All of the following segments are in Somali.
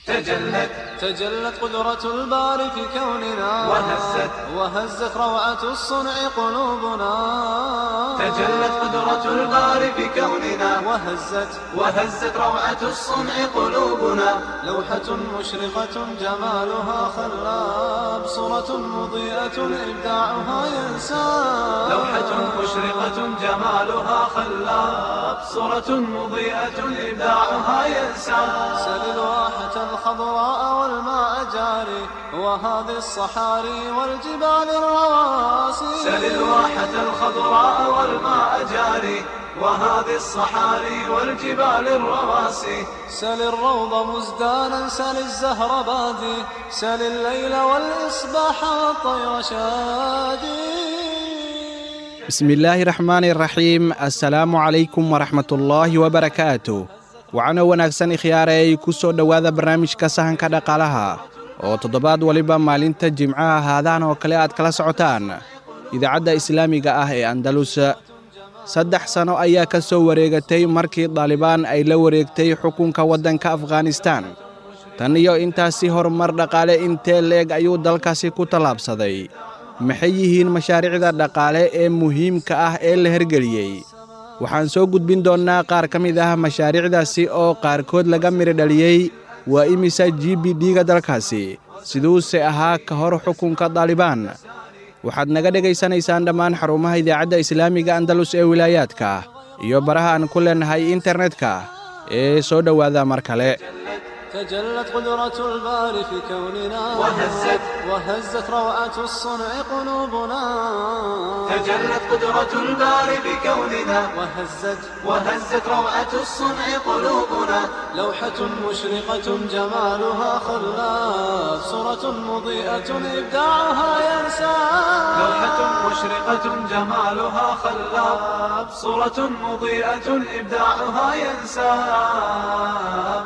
تجلت تجلت قدرة الباري في كوننا وهزت وهزت روعة الصنع قلوبنا تجلت قدرة الباري في كوننا وهزت وهزت روعة الصنع قلوبنا لوحة مشرقة جمالها خلاب صورة مضيئة إبداعها ينساب لوحة مشرقة جمالها خلاب صورة مضيئة إبداعها ينسى سل الواحة الخضراء والماء جاري وهذه الصحاري والجبال الرواسي سل الواحة الخضراء والماء جاري وهذه الصحاري والجبال الرواسي سل الروض مزدانا سل الزهر بادي سل الليل والإصباح والطير شادي بسم الله الرحمن الرحيم السلام عليكم ورحمة الله وبركاته waxaana wanaagsan ikhyaarey ku soo dhowaada barnaamijka sahanka dhaqaalaha oo toddobaad waliba maalinta jimcaha haadahan oo kale aad kala socotaan idaacadda islaamiga ah ee andalus saddex sano ayaa ka soo wareegatay markii daalibaan ay la wareegtay xukunka waddanka afghanistaan tan iyo intaasi horumar dhaqaale intee leeg ayuu dalkaasi ku tallaabsaday maxay yihiin mashaariicda dhaqaale ee muhiimka ah ee la hergeliyey waxaan soo gudbin doonnaa qaar ka mid ah mashaariicdaasi oo qaarkood laga midho dhaliyey waa imisa g b d-ga dalkaasi siduuse ahaa ka hor xukunka daalibaan waxaad naga dhegaysanaysaan dhammaan xarumaha idaacadda islaamiga andalus ee wilaayaadka iyo baraha aan ku leennahay internetka ee soo dhowaada mar kale تجلت قدرة الباري في كوننا وهزت وهزت روعة الصنع قلوبنا تجلت قدرة الباري بكوننا وهزت وهزت روعة الصنع قلوبنا لوحة مشرقة جمالها خلاف صورة مضيئة إبداعها ينسى لوحة مشرقة جمالها خلاب صورة مضيئة إبداعها ينساب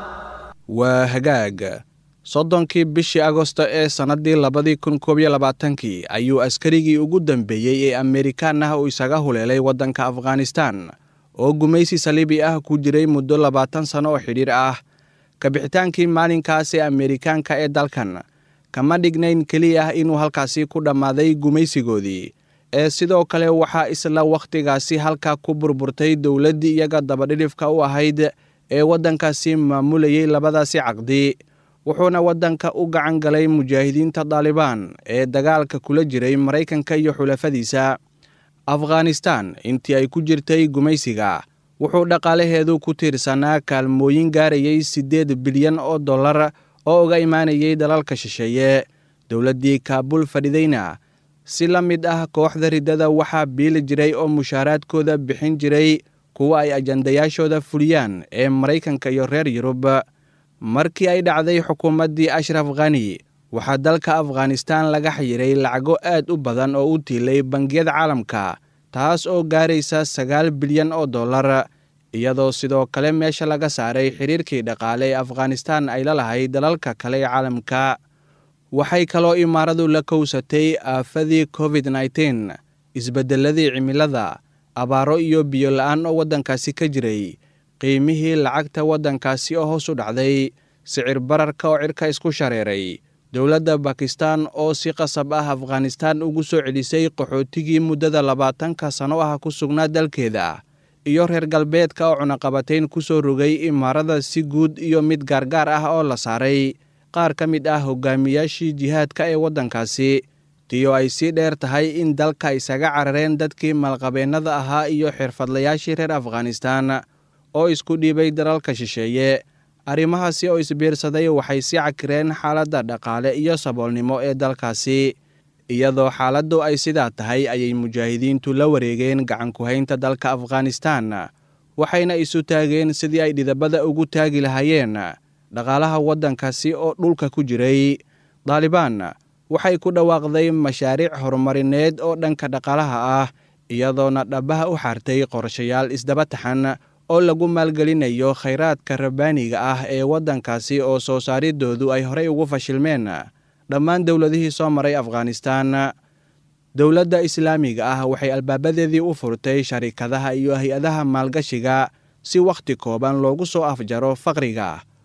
waa hagaag soddonkii bishii agosto ee sannaddii labadii kun koob iyo labaatankii ayuu askarigii ugu dambeeyey ee amerikaan ah uu isaga huleelay waddanka afghanistaan oo gumaysi saliibi ah ku jiray muddo labaatan sanno oo xidhiir ah kabixitaankii maalinkaas ee amerikaanka ee dalkan kama dhignayn keliya ah inuu halkaasi ku dhammaaday gumaysigoodii ee sidoo kale waxaa isla wakhtigaasi halkaa ku burburtay dowladdii iyaga dabadhidhifka u ahayd ee waddankaasi maamulayey labadaasi caqdi wuxuuna waddanka u gacan galay mujaahidiinta daalibaan ee dagaalka kula jiray maraykanka iyo xulafadiisa afghanistaan intii ay ku jirtay gumaysiga wuxuu dhaqaalaheedu ku tiirsanaa kaalmooyin gaarayay siddeed bilyan oo dollar oo uga imaanayay dalalka shisheeye dowladdii kaabul fadhidayna si la mid ah kooxda riddada waxaa biili jiray oo mushaaraadkooda bixin jiray kuwa ay ajandayaashooda fuliyaan ee maraykanka iyo reer yurub markii ay dhacday xukuumaddii ashraf khani waxaa dalka afghanistaan laga xayiray lacago aad u badan oo u tiilay bangiyada caalamka taas oo gaaraysa sagaal bilyan oo dollar iyadoo sidoo kale meesha laga saaray xiriirkii dhaqaale ee afghanistaan ay la lahayd dalalka kale ee caalamka waxay kaloo imaaradu la kowsatay aafadii covid nneteen isbeddeladii cimilada abaaro iyo biyo la-aan oo waddankaasi ka jiray qiimihii lacagta waddankaasi oo hoos u dhacday sicir bararka oo cirka isku shareeray dowladda bakistan oo si qasab ah afghanistaan ugu soo celisay qaxootigii muddada labaatanka sanno ah ku sugnaa dalkeeda iyo reer galbeedka oo cunaqabatayn ku soo rogay imaarada si guud iyo mid gaargaar ah oo la saaray qaar ka mid ah hogaamiyaashii jihaadka ee waddankaasi tiyo ay sii dheer tahay in dalka isaga carareen dadkii malqabeennada ahaa iyo xirfadlayaashii reer afghanistaan oo isku dhiibay dalalka shisheeye arrimahaasi oo isbiirsaday waxay sii cakireen xaaladda dhaqaale iyo saboolnimo ee dalkaasi iyadoo xaaladdu ay sidaa tahay ayay mujaahidiintu la wareegeen gacanku-haynta dalka afghanistaan waxayna isu taageen sidii ay dhidabada ugu taagi lahaayeen dhaqaalaha waddankaasi oo dhulka ku jiray daalibaan waxay ku dhawaaqday mashaariic horumarineed oo dhanka dhaqaalaha ah iyadoona dhabaha u xartay qorshayaal isdaba taxan oo lagu maalgelinayo khayraadka rabbaaniga ah ee waddankaasi oo soo saaridoodu ay horey ugu fashilmeen dhammaan dowladihii soo maray afghanistaan dowladda islaamiga ah waxay albaabadeedii u furtay sharikadaha iyo hay-adaha maalgashiga si wakhti kooban loogu soo afjaro faqriga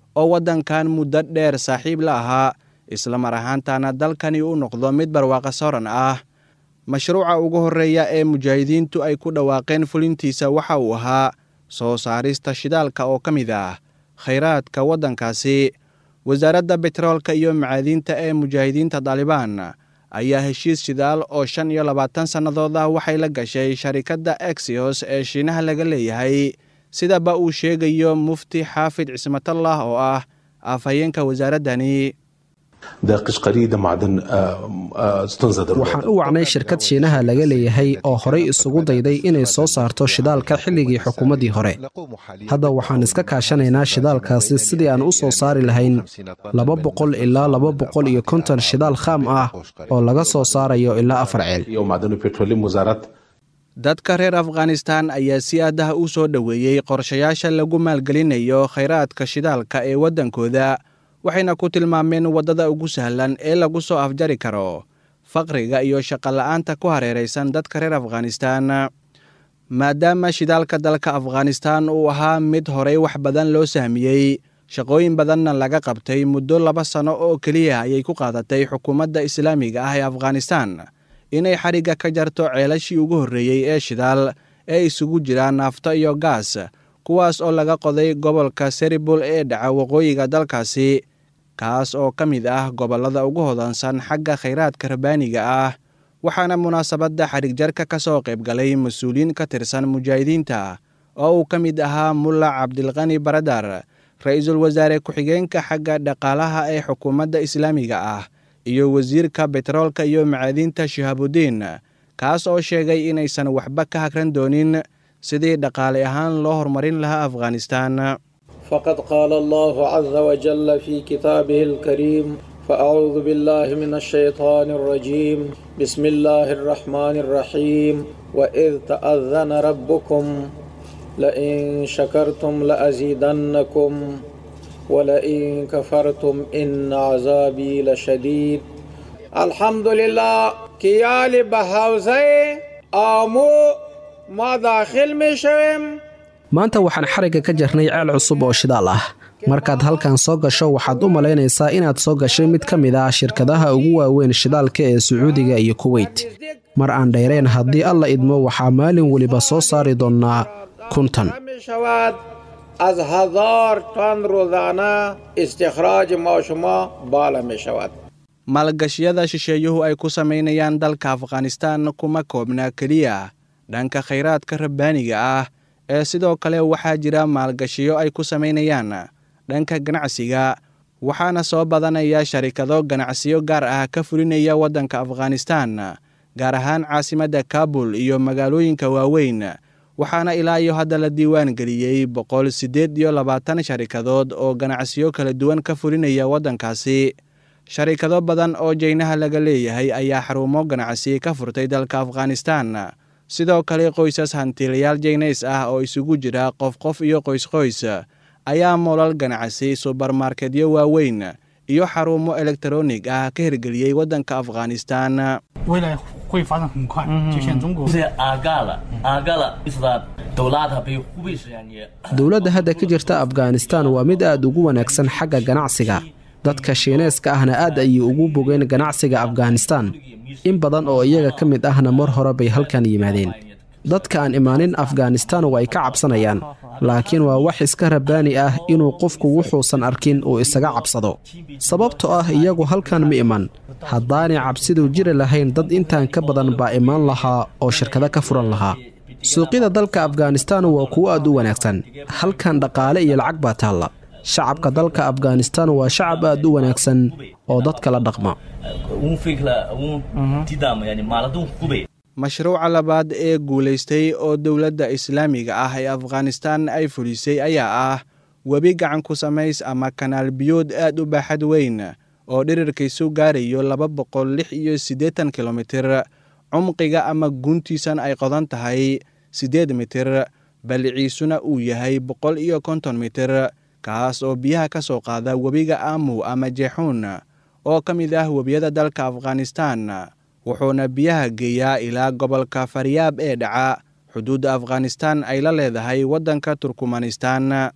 oo waddankan muddo dheer saaxiib la ahaa isla mar ahaantana dalkani u noqdo mid barwaaqa sooran ah mashruuca ugu horreeya ee mujaahidiintu ay ku dhawaaqeen fulintiisa waxa uu ahaa soo saarista shidaalka oo ka mid ah khayraadka waddankaasi wasaaradda betroolka iyo macaadiinta ee mujaahidiinta daalibaan ayaa heshiis shidaal oo shan iyo labaatan sannadood ah waxay la gashay sharikadda exyos ee shiinaha laga leeyahay sidaba uu sheegayo mufti xaafid cismatallah oo ah afhayeenka wasaaraddani waxaan u wacnay shirkad shiinaha laga leeyahay oo horay isugu dayday inay soo saarto shidaalka xilligii xukuumaddii hore hadda waxaan iska kaashanaynaa shidaalkaasi sidii aan u soo saari lahayn laba boqol ilaa laba boqol iyo konton shidaal khaam ah oo laga soo saarayo ilaa afar ceel dadka reer afghanistan ayaa si aadaha u soo dhoweeyey qorshayaasha lagu maalgelinayo khayraadka shidaalka ee waddankooda waxayna ku tilmaameen waddada ugu sahlan ee lagu soo afjari karo faqriga iyo shaqola'aanta ku hareeraysan dadka reer afghanistan maadaama shidaalka dalka afghanistan uu ahaa mid horey wax badan loo sahmiyey shaqooyin badanna laga qabtay muddo laba sano oo keliya ayay ku qaadatay xukuumadda islaamiga ah ee afghanistan inay xarigga ka jarto ceelashii ugu horreeyey ee shidaal ee isugu jira naafto iyo gaas kuwaas oo laga qoday gobolka seribul ee dhaca waqooyiga dalkaasi kaas oo ka mid ah gobollada ugu hodansan xagga khayraadka rabbaaniga ah waxaana munaasabadda xarigjarka ka soo qayb galay mas-uuliyiin ka tirsan mujaahidiinta oo uu ka mid ahaa mulla cabdilkani baradar ra-iisul wasaare ku-xigeenka xagga dhaqaalaha ee xukuumadda islaamiga ah iyo wasiirka betroolka iyo macaadiinta shihaabudiin kaas oo sheegay inaysan waxba ka hagran doonin sidii dhaqaale ahaan loo horumarin lahaa afghanistan فقد قال الله عز وجل في كتابه الكريم فأعوذ بالله من الشيطان الرجيم بسم الله الرحمن الرحيم وإذ تأذن ربكم لئن شكرتم لأزيدنكم ولئن كفرتم إن عذابي لشديد الحمد لله كيال بهاوزي آمو ما داخل مشوم maanta waxaan xarigga ka jarnay ceel cusub oo shidaal ah markaad halkan soo gasho waxaad u malaynaysaa inaad soo gashay mid ka mid ah shirkadaha ugu waaweyn shidaalka ee sacuudiga iyo kuweyt mar aan dheerayn haddii alla idmo waxaa maalin weliba soo saari doonnaa kuntan از هزار تن روزانه استخراج ما شما بالا می شود maalgashiyada shisheeyuhu ay ku samaynayaan dalka afghanistan kuma koobna keliya dhanka khayraadka rabbaaniga ah ee sidoo kale waxaa jira maalgashiyo ay ku samaynayaan dhanka ganacsiga waxaana soo badanaya sharikado ganacsiyo gaar ah ka fulinaya waddanka afghanistan gaar ahaan caasimadda kabul iyo magaalooyinka waaweyn waxaana ilaa iyo hadda la diiwaan geliyey boqol siddeed iyo labaatan sharikadood oo ganacsiyo kala duwan ka fulinaya waddankaasi sharikado badan oo jaynaha laga leeyahay ayaa xarumo ganacsi ka furtay dalka afghanistan sidoo kale qoysas hantiilayaal jaynays ah oo isugu jira qof qof iyo qoysqoys ayaa moolal ganacsi subermarketyo waaweyn iyo xarumo elektaronig ah ka hirgeliyey waddanka afghanistan 未来会发展很快，就像中国。 这阿嘎了，阿嘎了，意思呢，都拉他被湖北实验你。 dowladda hadda ka jirta afghanistan waa mid aad ugu wanaagsan xagga ganacsiga dadka shiineeska ahna aad ayay ugu bogeen ganacsiga afghanistan in badan oo iyaga ka mid ahna mar hore bay halkan yimaadeen dadka aan imaanin afghanistan way ka cabsanayaan laakiin waa wax iska rabbaani ah inuu qofku wuxuusan arkin uu isaga cabsado sababtoo ah iyagu halkan ma iman haddaanay cabsidu jiri lahayn dad intaan ka badan baa imaan lahaa oo shirkado ka furan lahaa suuqyada dalka afghanistan waa kuwo aad u wanaagsan halkan dhaqaale iyo lacag baa taalla shacabka dalka afghanistan waa shacab aad u wanaagsan oo dadka la dhaqma 翁飞克了，翁抵达嘛，yani maaladun hubay mashruuca labaad ee guulaystay oo dowladda islaamiga ah ee afghanistan ay fulisay ayaa ah webi gacan ku samays ama kanaal biyood aad u baaxad weyn oo dhirirkiisu gaarayo laba boqol lix iyo siddeetan kilomitir cumqiga ama guntiisan ay qodan tahay siddeed mitir balliciisuna uu yahay boqol iyo konton mitir kaas oo biyaha ka soo qaada webiga amu ama jeexuun oo ka mid ah webiyada dalka afghanistan wuxuuna biyaha geeyaa ilaa gobolka faryaab ee dhaca xuduudda afghanistan ay la leedahay waddanka turkmanistan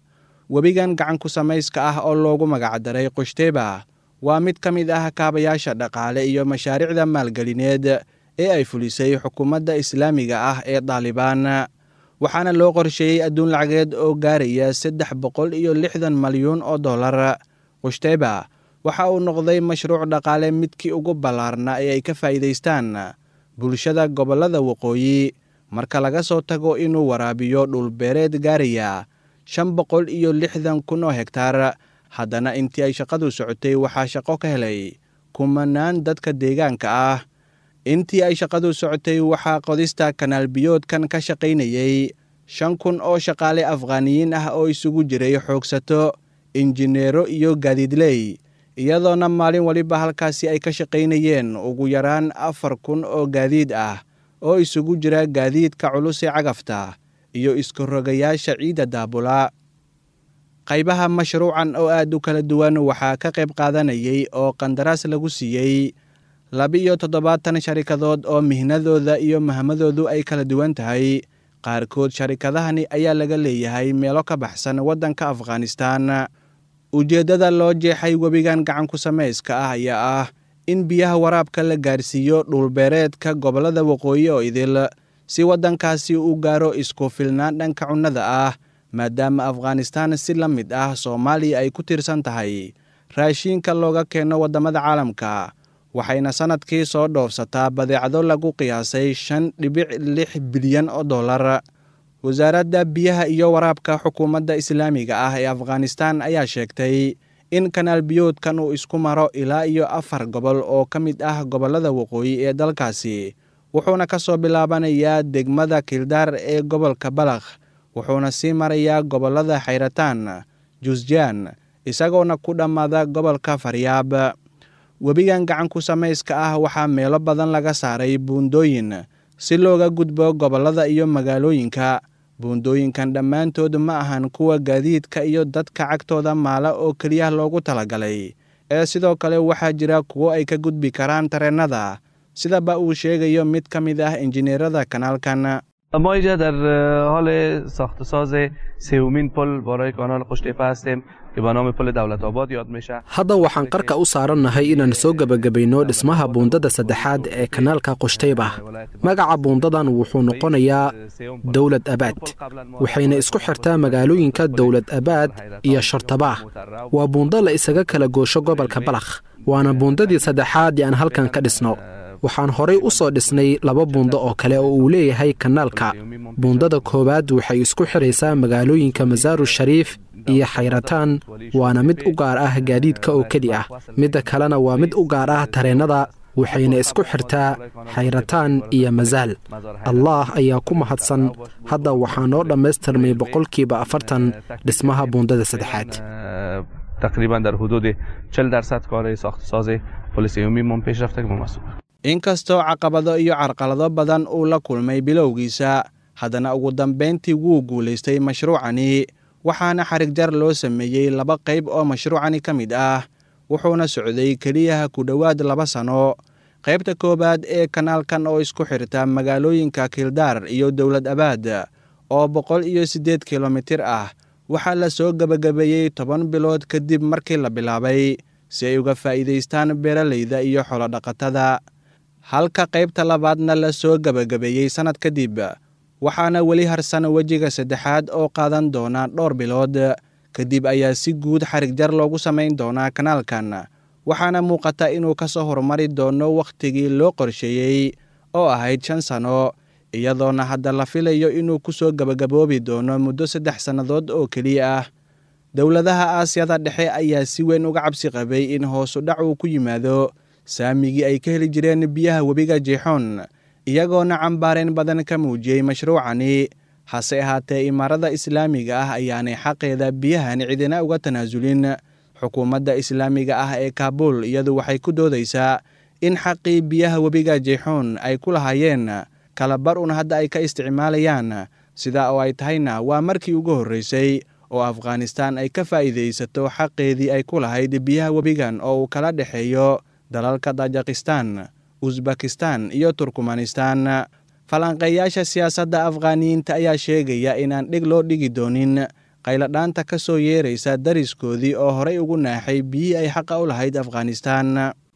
webigan gacanku samayska ah oo loogu magacdaray qushteba waa mid ka mid ah kaabayaasha dhaqaale iyo mashaariicda maalgelineed ee ay fulisay xukuumadda islaamiga ah ee daalibaan waxaana loo qorsheeyey adduun lacageed oo gaaraya saddex boqol iyo lixdan malyuun oo dollar qushteba waxa uu noqday mashruuc dhaqaale midkii ugu ballaarna ee ay ka faa'iidaystaan bulshada gobollada waqooyi marka laga soo tago inuu waraabiyo dhulbeereed gaaraya shan boqol iyo lixdan kun oo hegtaar haddana intii ay shaqadu socotay waxaa shaqo ka helay kumanaan dadka deegaanka ah intii ay shaqadu socotay waxaa qodista kanaal biyoodkan ka shaqaynayey shan kun oo shaqaale afghaaniyiin ah oo isugu jiray xoogsato injineero iyo gaadiidley iyadoona maalin waliba halkaasi ay ka shaqaynayeen ugu yaraan afar kun oo gaadiid ah oo isugu jira gaadiidka culus ee cagafta iyo iskorogayaasha ciidda daabula qaybaha mashruucan oo aad u kala duwan waxaa ka qayb qaadanayay oo qandaraas lagu siiyey laba-iyo toddobaatan sharikadood oo mihnadooda iyo mahmadoodu ay kala duwan tahay qaarkood sharikadahani ayaa laga leeyahay meelo ka baxsan waddanka afghanistan ujeeddada loo jeexay webigan gacanku samayska ah ayaa ah in biyaha waraabka la gaarsiiyo dhulbeereedka gobollada waqooyi oo idil si waddankaasi u gaaro isku filnaan dhanka cunnada ah maadaama afghanistan si la mid ah soomaaliya ay ku tiirsan tahay raashiinka looga keeno waddamada caalamka waxayna sannadkii soo dhoofsataa badeecado lagu qiyaasay shan dhibic lix bilyan oo dollar wasaaradda biyaha iyo waraabka xukuumadda islaamiga ah ee afghanistan ayaa sheegtay in kanaal biyoodkan uu isku maro ilaa iyo afar gobol oo ka mid ah gobollada waqooyi ee dalkaasi wuxuuna ka soo bilaabanayaa degmada kildaar ee gobolka balakh wuxuuna sii marayaa gobollada xayrataan jusjaan isagoona ku dhammaada gobolka faryaab webigan gacanku samayska ah waxaa meelo badan laga saaray buundooyin si looga gudbo gobollada iyo magaalooyinka buundooyinkan dhammaantood ma ahan kuwa gaadiidka iyo dadka cagtooda maala oo keliya loogu talagalay ee sidoo kale waxaa jira kuwo ay ka gudbi karaan tareennada sidaba uu sheegayo mid ka mid ah injineerada kanaalkan ما اینجا در حال ساخت و ساز سومین پل برای کانال قشتیپه هستیم که به نام پل دولت آباد یاد میشه hadda waxaan qarka u saarannahay inaan soo gebagabayno dhismaha buundada saddexaad ee kanaalka qushtayba magaca buundadan wuxuu noqonayaa dowlad abaad waxayna isku xirtaa magaalooyinka dowlad abaad iyo shartabaah waa buundo la isaga kala goosho gobolka balakh waana buundadii saddexaad ee aan halkan ka dhisno waxaan horay u soo dhisnay laba buundo oo kale oo uu leeyahay kanaalka buundada koowaad waxay isku xidhaysaa magaalooyinka masaaru shariif iyo xayrataan waana mid u gaar ah gaadiidka oo keli ah midda kalena waa mid u gaar ah tareennada waxayna isku xirtaa xayrataan iyo masaal allaah ayaa ku mahadsan hadda waxaa noo dhammaystirmay boqolkiiba afartan dhismaha buundada saddexaad تقریبا در حدود 40 درصد کار ساخت و ساز پل سومین پیش رفته که ما inkastoo caqabado iyo carqalado badan uu la kulmay bilowgiisa haddana ugu dambayntii wuu guulaystay mashruucani waxaana xarig jar loo sameeyey laba qayb oo mashruucani ka mid ah wuxuuna socday keliyaha ku dhowaad laba sano qaybta koowaad ee kanaalkan oo isku xirta magaalooyinka kildaar iyo dowlad abaad oo boqol iyo siddeed kilomitir ah waxaa la soo gebagabeeyey toban bilood kadib markii la bilaabay si ay uga faa'iidaystaan beeralayda iyo xolodhaqatada halka qaybta labaadna la soo gebagabeeyey sannad kadib waxaana weli harsan wejiga saddexaad oo qaadan doona dhowr bilood kadib ayaa si guud xarig jar loogu samayn doonaa kanaalkan waxaana muuqata inuu ka soo horumari doono wakhtigii loo qorsheeyey oo ahayd shan sano iyadoona hadda la filayo inuu ku soo gebagaboobi doono muddo saddex sannadood oo keliya ah dowladaha aasiyada dhexe ayaa si weyn uga cabsi qabay in hoosu dhac uu ku yimaado saamigii ay ka heli jireen biyaha webiga jeexoon iyagoona cambaareen badan ka muujiyey mashruucani hase ahaatee imaarada islaamiga ah ayaanay xaqeeda biyahan cidina uga tanaasulin xukuumadda islaamiga ah ee kaabul iyadu waxay ku doodaysaa in xaqii biyaha webiga jeexoon ay ku lahaayeen kalabar un hadda ay ka isticmaalayaan sidaa oo ay tahayna waa markii ugu horreysay oo afghanistan ay ka faa'iidaysato xaqeedii ay ku lahayd biyaha webigan oo uu kala dhexeeyo dalalka tajikistan usbakistan iyo turkmanistan falanqeeyaasha siyaasadda afghaaniyiinta ayaa sheegaya inaan dhig loo dhigi doonin qayladhaanta ka soo yeeraysa dariskoodii oo horay ugu naaxay biyihii ay xaqa u lahayd afghanistaan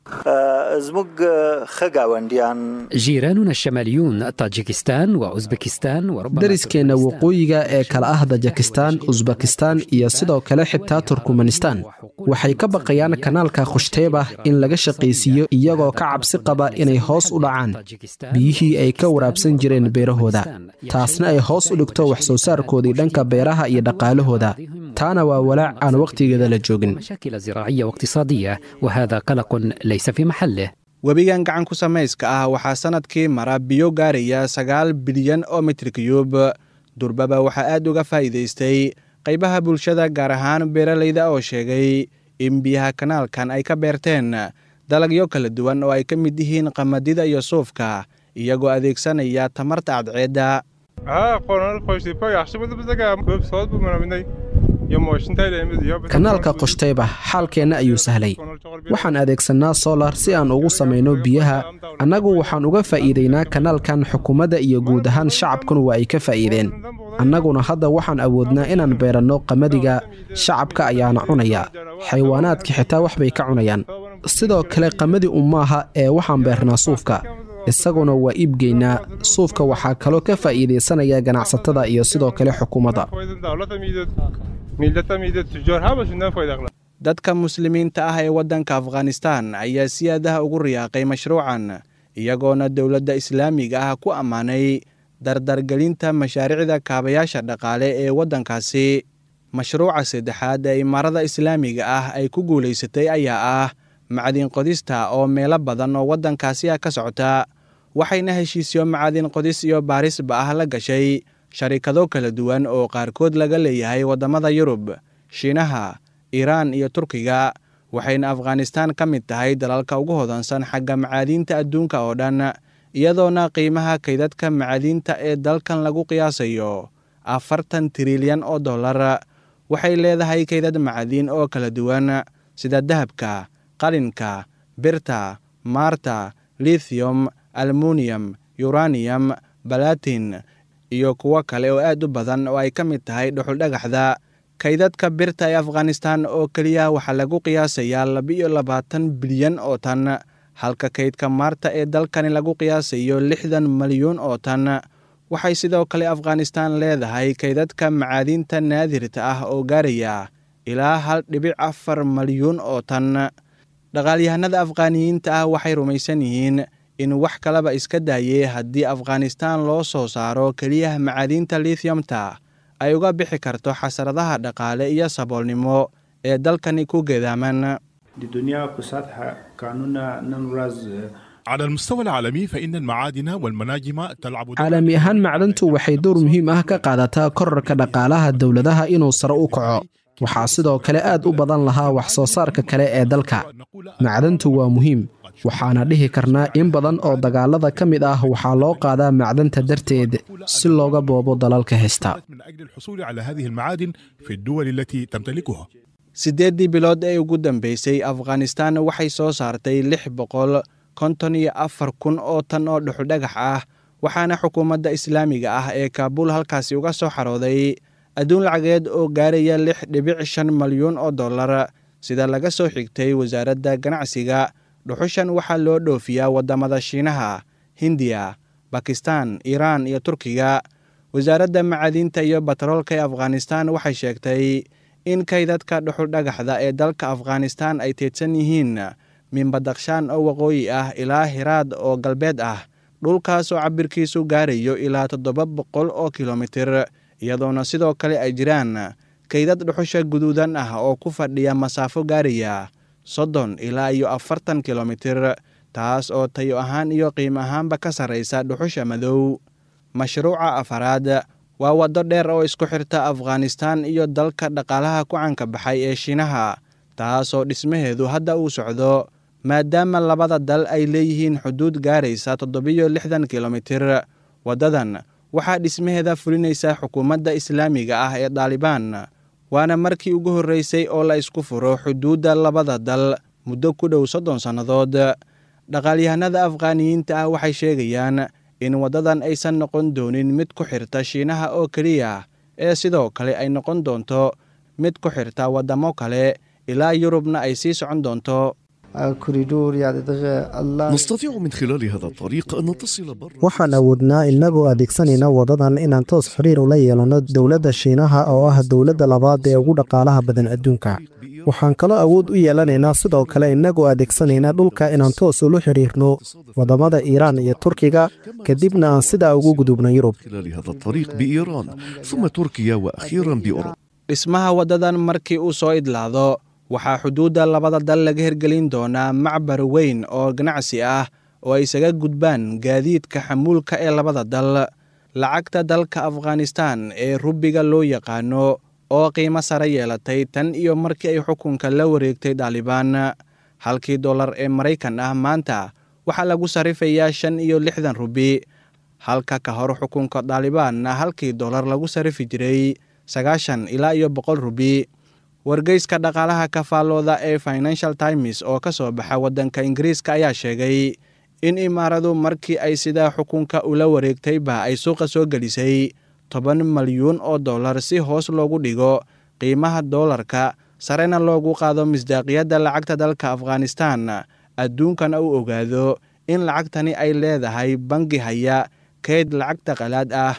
جيراننا الشماليون طاجيكستان وأوزبكستان وربما dariskeenna waqooyiga ee kala ah dajakistaan usbakistaan iyo sidoo kale xitaa turkmanistaan waxay ka baqayaan kanaalka khushteeba in laga shaqaysiiyo iyagoo ka cabsi qaba inay hoos u dhacaan biyihii ay ka waraabsan jireen beerahooda taasna ay hoos u dhigto wax soo saarkoodii dhanka beeraha iyo dhaqaalahooda taana waa walaac aan wakhtigeeda la joogin مشاكل زراعية واقتصادية وهذا قلق ليس في محله webigan gacan ku samayska ah waxaa sannadkii mara biyo gaaraya sagaal bilyan oo mitr kiyuub durbaba waxaa aad uga faa'iidaystay qaybaha bulshada gaar ahaan beeralayda oo sheegay in biyaha kanaalkan ay ka beerteen dalagyo kala duwan oo ay ka mid yihiin qamadida iyo suufka iyagoo adeegsanaya tamarta cadceedda kanaalka qoshteyba xaalkeenna ayuu sahlay waxaan adeegsannaa solar si aan ugu samayno biyaha annagu waxaan uga faa'iidaynaa kanaalkan xukuumadda iyo guud ahaan shacabkuna waa ay ka faa'iideen annaguna hadda waxaan awoodnaa inaan beeranno qamadiga shacabka ayaana cunaya xayawaanaadka xitaa wax bay ka cunayaan sidoo kale qamadi ummaaha ee waxaan beernaa suufka isaguna waa iibgeynaa suufka waxaa kaloo ka faa'iidaysanaya ganacsatada iyo sidoo kale xukuumadda dadka muslimiinta ah ee waddanka afghanistaan ayaa si aadaha ugu riyaaqay mashruucan iyagoona dowladda islaamiga ah ku ammaanay dardargelinta mashaariicda kaabayaasha dhaqaale ee waddankaasi mashruuca saddexaad ee imaarada islaamiga ah ay ku guulaysatay ayaa ah macdin qodista oo meelo badan oo waddankaasi ah ka socota waxayna heshiisyo macadin qodis iyo baarisba ah la gashay sharikado kala duwan oo qaarkood laga leeyahay waddamada yurub shiinaha iiraan iyo turkiga waxayna afghanistaan ka mid tahay dalalka ugu hodansan xagga macaadiinta adduunka oo dhan iyadoona qiimaha kaydadka macaadiinta ee dalkan lagu qiyaasayo afartan trilyan oo dollar waxay leedahay kaydad macadiin oo kala duwan sida dahabka qalinka birta maarta lithium almuniyam yuraniyam balatin iyo kuwo kale oo aad u badan oo ay ka mid tahay dhuxuldhagaxda kaydadka birta ee afghanistan oo keliya waxaa lagu qiyaasayaa laba-iyo labaatan bilyan oo tan halka kaydka maarta ee dalkani lagu qiyaasayo lixdan malyuun oo tan waxay sidoo kale afghanistan leedahay kaydadka macaadiinta naadirta ah oo gaaraya ilaa hal dhibic afar malyuun oo tan dhaqaalyahanada afghaaniyiinta ah waxay rumaysan yihiin in wax kalaba iska daayee haddii afghanistan loo soo saaro keliyaha macaadiinta lithiumta ay uga bixi karto xasaradaha dhaqaale iyo saboolnimo ee dalkani ku geedaaman على المستوى العالمي فإن المعادن والمناجم تلعب caalami ahaan macdantu waxay door muhiim ah ka qaadataa korarka dhaqaalaha dowladaha inuu sare u kaco waxaa sidoo kale aad u badan lahaa wax soo saarka kale ee dalka macdantu waa muhiim waxaana dhihi karnaa in badan oo dagaalada ka mid ah waxaa loo qaadaa macdanta darteed si looga boobo dalalka haysta من أجل الحصول على هذه المعادن في الدول التي تمتلكها siddeeddii bilood ee ugu dambeysay afghanistan waxay soo saartay lix boqol konton iyo afar kun oo tan oo dhuxudhagax ah waxaana xukuumadda islaamiga ah ee kaabuul halkaasi uga soo xarooday adduun lacageed oo gaaraya lix dhibic shan malyuun oo dollar sida laga soo xigtay wasaaradda ganacsiga dhuxushan waxaa loo dhoofiyaa waddamada shiinaha hindiya bakistan iiraan iyo turkiga wasaaradda macaadiinta iyo batroolka ee afghanistan waxay sheegtay in kaydadka dhuxuldhagaxda ee dalka afghanistan ay teedsan yihiin minbadakshaan oo waqooyi ah ilaa hiraad oo galbeed ah dhulkaas oo cabirkiisu gaarayo ilaa toddoba boqol oo kilomitir iyadoona sidoo kale ay jiraan kaydad dhuxusha guduudan ah oo ku fadhiya masaafo gaaraya soddon ilaa iyo afartan kilomitir taas oo tayo ahaan iyo qiimo ahaanba ka sarraysa dhuxusha madow mashruuca afaraad waa waddo dheer oo isku xirta afghanistan iyo dalka dhaqaalaha ku canka baxay ee shiinaha taasoo dhismaheedu hadda uu socdo maadaama labada dal ay leeyihiin xuduud gaaraysa toddobiyo lixdan kilomitir waddadan waxaa dhismaheeda fulinaysa xukuumadda islaamiga ah ee daalibaan waana markii ugu horreysay oo la isku furo xuduudda labada dal muddo ku dhow soddon sannadood dhaqaalyahanada afghaaniyiinta ah waxay sheegayaan in waddadan aysan noqon doonin mid ku xirta shiinaha oo keliya ee sidoo kale ay noqon doonto mid ku xirta waddamo kale ilaa yurubna ay sii socon doonto نستطيع من خلال هذا الطريق أن نتصل بر waxaan awoodnaa inagoo adeegsanayna wadadan inaan toos xiriir ula yeelanno dowladda shiinaha oo ah dowladda labaad ee ugu dhaqaalaha badan adduunka waxaan kaloo awood u yeelanaynaa sidoo kale inagoo adeegsanayna dhulka inaan toos ula xidhiirno waddamada iiraan iyo turkiga kadibna aan sidaa ugu gudubno yurub خلال هذا الطريق بإيران ثم تركيا وأخيرا بأوروبا dhismaha waddadan markii uu soo idlaado waxaa xuduudda labada dal laga hirgelin doonaa macbar weyn oo ganacsi ah oo ay isaga gudbaan gaadiidka xamuulka ee labada dal lacagta dalka afghanistan ee rubiga loo yaqaano oo qiimo sare yeelatay tan iyo markii ay xukunka la wareegtay daalibaan halkii dollar ee maraykan ah maanta waxaa lagu sarifayaa shan iyo lixdan rubi halka ka hor xukunka daalibaanna halkii dollar lagu sarifi jiray sagaashan ilaa iyo boqol rubi wargeyska dhaqaalaha kafaalooda ee financial times oo ka soo baxa waddanka ingiriiska ayaa sheegay in imaaradu markii ay sidaa xukunka ula wareegtayba ay suuqa soo gelisay toban malyuun oo dollar si hoos loogu dhigo qiimaha doolarka sarena loogu qaado misdaaqiyadda lacagta dalka afghanistan adduunkana uu ogaado in lacagtani ay leedahay bangi haya keyd lacagta qalaad ah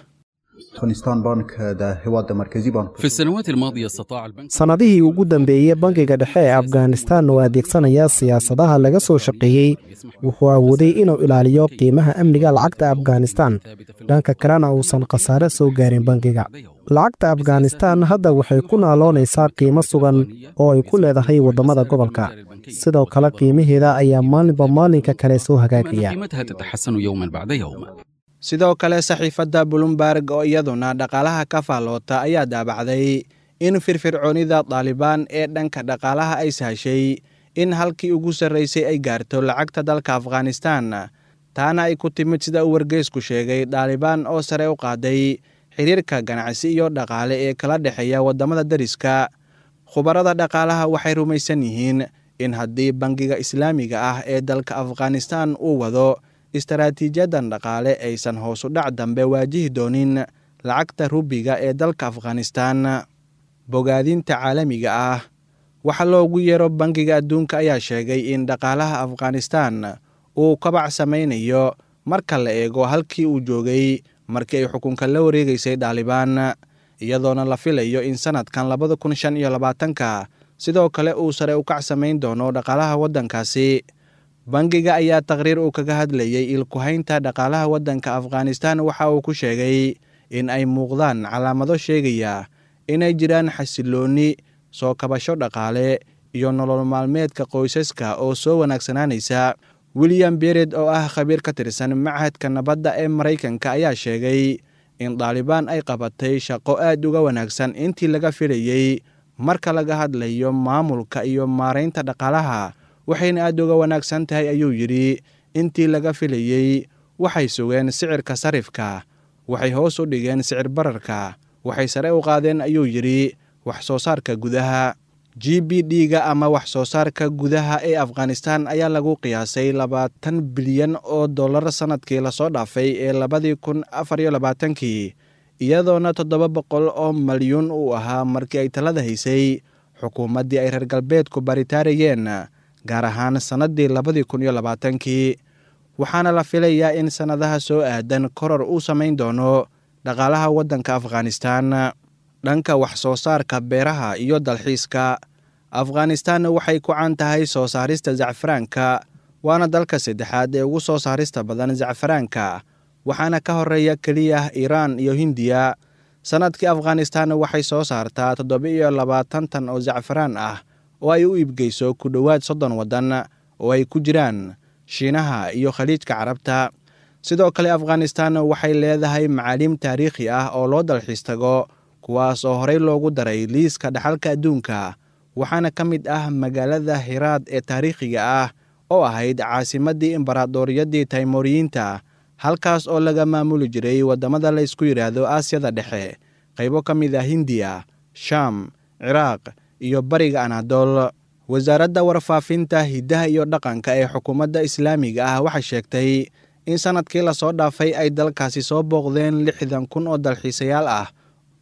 في السنوات الماضية استطاع البنك sannadihii ugu dambeeyey bangiga dhexe ee afghanistan oo adeegsanaya siyaasadaha laga soo shaqeeyey wuxuu awooday inuu ilaaliyo qiimaha amniga lacagta afghanistan dhanka kalena uusan khasaare soo gaarin bangiga lacagta afghanistan hadda waxay ku naaloonaysaa qiimo sugan oo ay ku leedahay waddamada gobolka sidoo kale qiimaheeda ayaa maalinba maalinka kale soo hagaagaya قيمتها تتحسن يوما بعد يوم sidoo kale saxiifadda bloomberg oo iyaduna dhaqaalaha ka faalloota ayaa daabacday in firfircoonida daalibaan ee dhanka dhaqaalaha ay sahashay in halkii ugu sarraysay ay gaarto lacagta dalka afghanistan taana ay ku timid sida uu wargeysku sheegay daalibaan oo sare u qaaday xiriirka ganacsi iyo dhaqaale ee kala dhexeeya waddamada deriska khubarada dhaqaalaha waxay rumaysan yihiin in haddii bangiga islaamiga ah ee dalka afghanistan uu wado istaraatiijiyadan dhaqaale aysan hoosu dhac dambe waajihi doonin lacagta rubiga ee dalka afghanistan bogaadinta caalamiga ah waxa loogu yeero bangiga adduunka ayaa sheegay in dhaqaalaha afghanistan uu kabac samaynayo marka la eego halkii uu joogay markii ay xukunka la wareegeysay daalibaan iyadoona la filayo in sannadkan labada kun shan iyo labaatanka sidoo kale uu sare u kac samayn doono dhaqaalaha waddankaasi bangiga ayaa taqhriir uu kaga hadlayey ilkuhaynta dhaqaalaha waddanka afghanistan waxa uu ku sheegay in ay muuqdaan calaamado sheegaya inay jiraan xasiloonni soo kabasho dhaqaale iyo nolol maalmeedka qoysaska oo soo wanaagsanaanaysa william bered oo ah khabiir ka tirsan machadka nabadda ee maraykanka ayaa sheegay in daalibaan ay qabatay shaqo aad uga wanaagsan intii laga filayey marka laga hadlayo maamulka iyo maaraynta dhaqaalaha waxayna aad uga wanaagsan tahay ayuu yidhi intii laga filayey waxay sugeen sicirka sarifka waxay hoos u dhigeen sicir bararka waxay sare u qaadeen ayuu yidhi wax soo saarka gudaha g b d-ga ama wax soo saarka gudaha ee afghanistan ayaa lagu qiyaasay labaatan bilyan oo dollar sannadkii lasoo dhaafay ee labadii kun afar iyo labaatankii iyadoona toddoba boqol oo malyuun uu ahaa markii ay talada haysay xukuumaddii ay reer galbeedku baritaarayeen gaar ahaan sannaddii labadii kun iyo labaatankii waxaana la filayaa in sannadaha soo aadan koror uu samayn doono dhaqaalaha waddanka afghanistan dhanka wax soo saarka beeraha iyo dalxiiska afghanistan waxay ku caan tahay soo saarista zacfaraanka waana dalka saddexaad ee ugu soo saarista badan zacfaraanka waxaana ka horeeya keliya iiraan iyo hindiya sannadkii afghanistan waxay soo saartaa toddoba iyo labaatan tan oo zacfaraan ah oo ay u iibgeyso ku dhowaad soddon waddan oo ay ku jiraan shiinaha iyo khaliijka carabta sidoo kale afghanistan waxay leedahay macaaliim taariikhi ah oo loo dalxiis tago kuwaas oo horey loogu daray liiska dhaxalka adduunka waxaana ka mid ah magaalada hiraad ee taariikhiga ah oo ahayd caasimaddii imbaraadoriyadii taymoriyiinta halkaas oo laga maamuli jiray waddamada la ysku yidhaahdo aasiyada dhexe qaybo ka mid ah hindiya shaam ciraaq iyo bariga anadol wasaaradda warfaafinta hiddaha iyo dhaqanka ee xukuumadda islaamiga ah waxay sheegtay in sannadkii lasoo dhaafay ay dalkaasi soo booqdeen lixdan kun oo dalxiisayaal ah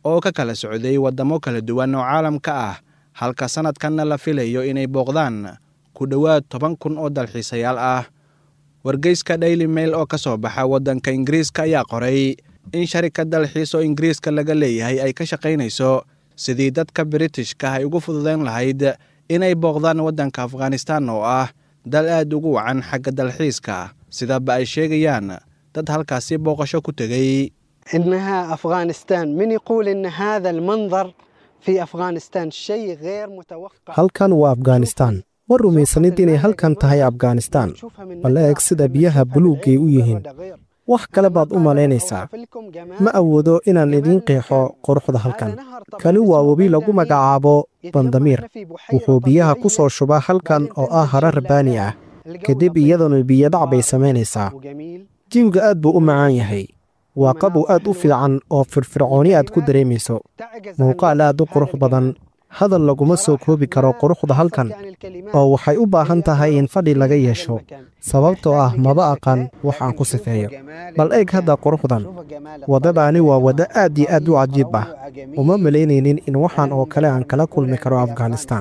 oo ka kala socday waddamo kala duwan oo caalamka ah halka sannadkanna la filayo inay booqdaan ku dhowaad toban kun oo dalxiisayaal ah wargeyska daily mail oo ka soo baxa waddanka ingiriiska ayaa qoray in sharikad dalxiis oo ingiriiska laga leeyahay ay ka shaqaynayso sidii dadka biritishka ay ugu fududayn lahayd inay booqdaan waddanka afghanistan oo ah dal aad ugu wacan xagga dalxiiska sidaba ay sheegayaan dad halkaasi booqasho ku tegey إنها أفغانستان من يقول إن هذا المنظر في أفغانستان شيء غير متوقع halkan waa afghanistan ma rumaysanid inay halkan tahay afghanistan bal eeg sida biyaha buluuggay u yihiin wax kale baad u malaynaysaa ma awoodo inaan idiin qeexo quruxda halkan kani waa webi lagu magacaabo bandamiir wuxuu biyaha ku soo shubaa halkan oo ah hara rabaani ah kadib iyaduna biyodhac bay samaynaysaa jiwga aad buu u macaan yahay waa qabow aad u fiican oo firfircooni aad ku dareemayso muuqaal aad u qurux badan hadal laguma soo koobi karo quruxda halkan oo waxay u baahan tahay in fadhi laga yeesho sababtoo ah maba aqan wax aan ku sifeeyo bal eeg hadda quruxdan waddadaani waa waddo aad iyo aad u cajiib ah uma malaynaynin in waxaan oo kale aan kala kulmi karo afghanistan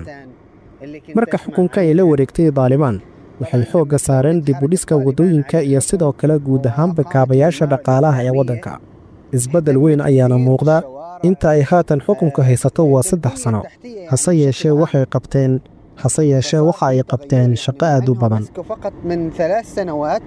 marka xukunka ay la wareegtay daalibaan waxay xoogga saareen dib u dhiska waddooyinka iyo sidoo kale guud ahaanba kaabayaasha dhaqaalaha ee waddanka isbeddel weyn ayaana muuqda inta ay haatan xukunka haysato waa saddex sano hase yeeshee waxay qabteen hase yeeshee waxa ay qabteen shaqo aad u badan فقط من ثلاث سنوات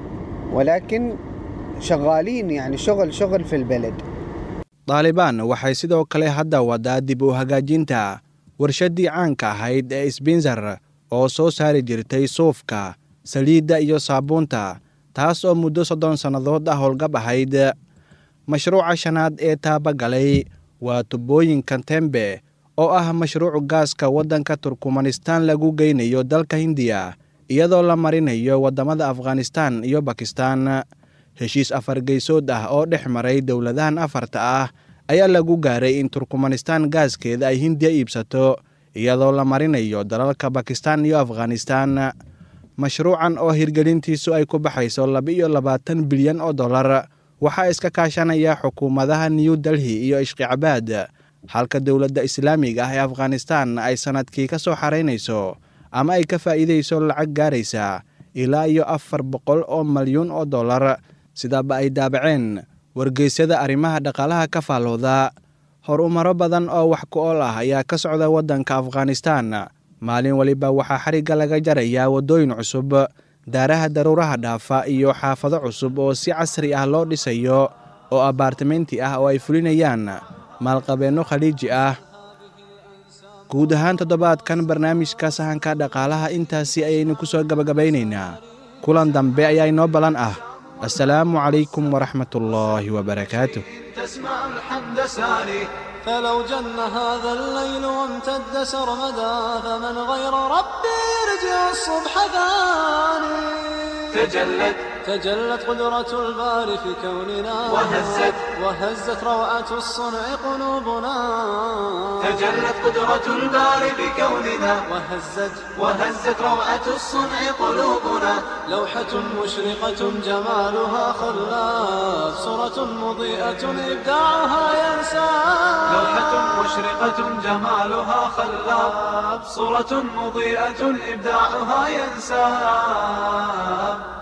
ولكن شغالين يعني شغل شغل في البلد daalibaan waxay sidoo kale hadda waddaa dib u hagaajinta warshaddii caanka ahayd ee sbinzer oo soo saari jirtay suufka saliidda iyo saabuunta taas oo muddo soddon sannadood ah howlgab ahayd mashruuca shanaad ee taabagalay waa tubooyinka tembe oo ah mashruuc gaaska waddanka turkmanistan lagu geynayo dalka hindiya iyadoo la marinayo waddamada afghanistan iyo bakistan heshiis afargeysood ah oo dhex maray dowladahan afarta ah ayaa lagu gaaray in turkmanistan gaaskeeda ay hindiya iibsato iyadoo la marinayo dalalka bakistan iyo afghanistan mashruucan oo hirgelintiisu ay ku baxayso laba-iyo labaatan bilyan oo dollar waxaa iska kaashanaya xukuumadaha new delhi iyo ishqicabaad halka dowladda islaamiga ah ee afghanistan ay sannadkii ka soo xaraynayso ama ay ka faa'iidayso lacag gaaraysa ilaa iyo afar boqol oo malyuun oo dollar sidaaba ay daabaceen wargeysyada arrimaha dhaqaalaha ka faallooda horumaro badan oo wax ku ool ah ayaa ka socda waddanka afghanistan maalin waliba waxaa xarigga laga jarayaa waddooyin cusub daaraha daruuraha dhaafa iyo xaafado cusub oo si casri ah loo dhisayo oo abaartamenti ah oo ay fulinayaan maalqabeenno khaliiji ah guud ahaan toddobaadkan barnaamijka sahanka dhaqaalaha intaasi ayaynu ku soo gabagabaynaynaa kulan dambe ayaa inoo ballan ah assalaamu calaykum waraxmat ullaahi wabarakaatuh تسمع الحمد ساري فلو جن هذا الليل وامتد سرمدا فمن غير ربي يرجع الصبح ثاني تجلت تجلت قدرة الباري في كوننا وهزت وهزت روعة الصنع قلوبنا تجلت قدرة الباري بكوننا وهزت وهزت روعة الصنع قلوبنا لوحة مشرقة جمالها خلاف صورة مضيئة إبداعها ينسى لوحة مشرقة جمالها خلاب صورة مضيئة إبداعها ينساب